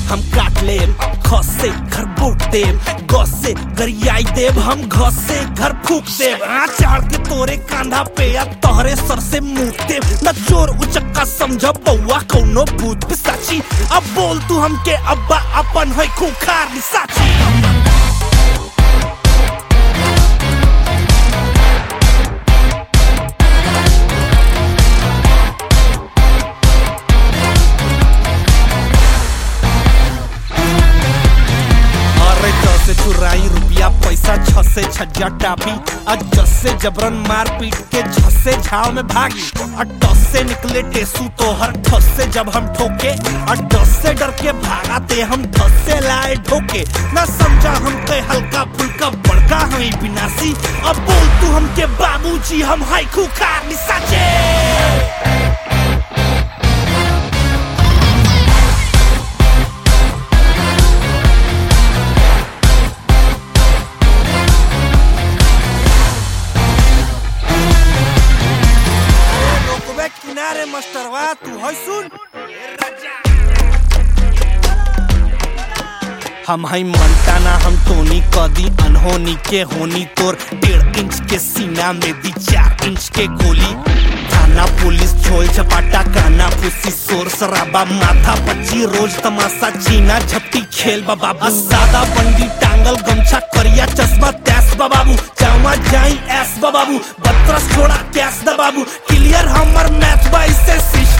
हम काट लेम ख से घर बूट देम ग से गरियाई देव हम घ से घर फूक देव आ चाड़ के तोरे कांधा पे या तोहरे सर से मुंह देव न चोर उचक्का समझ बउआ कौनो भूत पिसाची अब बोल तू हमके अब्बा अपन है खूंखार निसाची अरे दस से चुराई रुपया पैसा छ से छज्जा टापी और जस से जबरन मार पीट के झस से झाव में भागी और टस से निकले टेसू तो हर ठस से जब हम ठोके और डस से डर के भागा ते हम धस से लाए ठोके ना समझा हम के हल्का फुल्का बड़का हमें विनाशी अब बोल तू हमके बाबूजी हम हाई खूकार निसाचे रोकबे किनारे मास्टरवा तू है सुन हम है मंटाना हम टोनी कदी अनहोनी के होनी तोर डेढ़ इंच के सीना में दी चार इंच के गोली थाना पुलिस छोल चपाटा काना पुसी शोर शराबा माथा पच्ची रोज तमाशा चीना झपटी खेल बाबा सादा बंडी टांगल गमछा करिया चश्मा तैस बाबू जावा जाई एस बाबू बत्रस छोड़ा कैस दा बाबू क्लियर हमर मैथ बाई से शीश